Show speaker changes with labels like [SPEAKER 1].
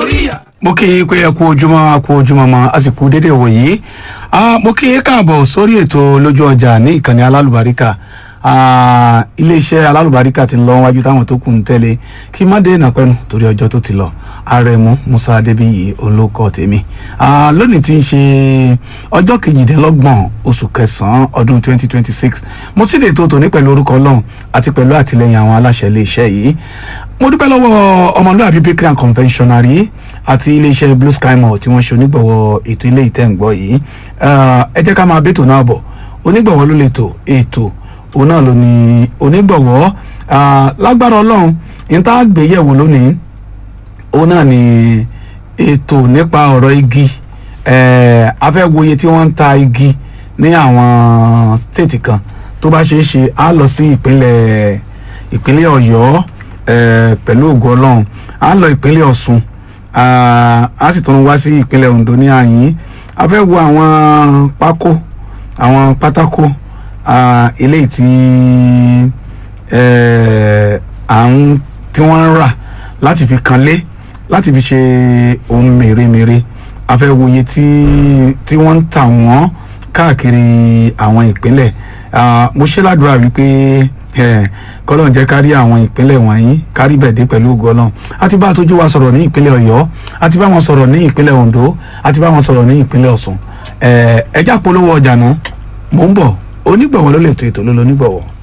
[SPEAKER 1] oríyá.
[SPEAKER 2] mo kí i pé ẹ kú ojúmọ́ a kú ojúmọ́ mọ́ a sì kú dédé wò yìí mo kí i káàbọ̀ sórí ètò lójú ọjà ní ìkànnì alálùbáríkà Ah, iléeṣẹ́ alálùbáríkà ti ń lọ wájú táwọn tó kù ń tẹ́lẹ̀ kí má dé ìnàpẹ́nu torí ọjọ́ tó ti lọ àrẹ̀mú musa adébíyì olóko tèmi Ah, lónìí tí ń ṣe ọjọ́ kejìdínlọ́gbọ̀n oṣù kẹsàn-án ọdún 2026 mo sì lè tó tòní pẹ̀lú orúkọ ọlọ́run àti pẹ̀lú àtìlẹyìn àwọn aláṣẹ iléeṣẹ́ yìí mo dúpẹ́ lọ́wọ́ ọmọlúwàbí bakery and confectionery àti iléeṣẹ́ blue sky mall tí wọ́n ṣe onígbọ̀wọ́ ètò ilé ìtẹ́ǹgbọ́ yìí Ah, ẹ jẹ́ ká máa bẹ́tò náà bọ̀ onígbọ̀wọ́ ló lè tò ètò òun náà ló ní onígbọ̀wọ́ Ah, lágbára ọlọ́run ní tá a gbé yẹ̀wò lónìí òun náà ni ètò nípa ọ̀rọ̀ igi Eh, a fẹ́ wo iye tí wọ́n ń ta igi ní àwọn stéètì kan tó bá ṣeé ṣe á lọ sí ìpínlẹ̀ ìpínlẹ̀ ọ̀yọ́ eh, pẹ̀lú ògo ọlọ́run á lọ ìpínlẹ̀ ọ̀ṣun Ah, á sì tún wá sí ìpínlẹ̀ ondo ní àyín a fẹ́ wo àwọn pákó àwọn pátákó ah, eléyìí tí eh, à ń tí wọ́n ń rà láti fi kanlé láti fi ṣe ohun mèremère a fẹ́ wo iye tí tí wọ́n ń tà wọ́n káàkiri àwọn ìpínlẹ̀ Ah, mo ṣe ládùúrà wípé eh, kọ́lọ́n jẹ́ kárí àwọn ìpínlẹ̀ wọ̀nyí kárí bẹ̀dẹ̀ pẹ̀lú ògo Ọlọ́run a ti bá aṣojú wa sọ̀rọ̀ ní ìpínlẹ̀ Ọ̀yọ́ a ti bá wọn sọ̀rọ̀ ní ìpínlẹ̀ Ondo a ti bá wọn sọ̀rọ̀ ní ìpínlẹ̀ Ọ̀ṣun Eh, ẹjá polówó ọjà náà mò ń bọ̀ onígbọ̀wọ́ ló lè tó ètò ló lọ onígbọ̀wọ́.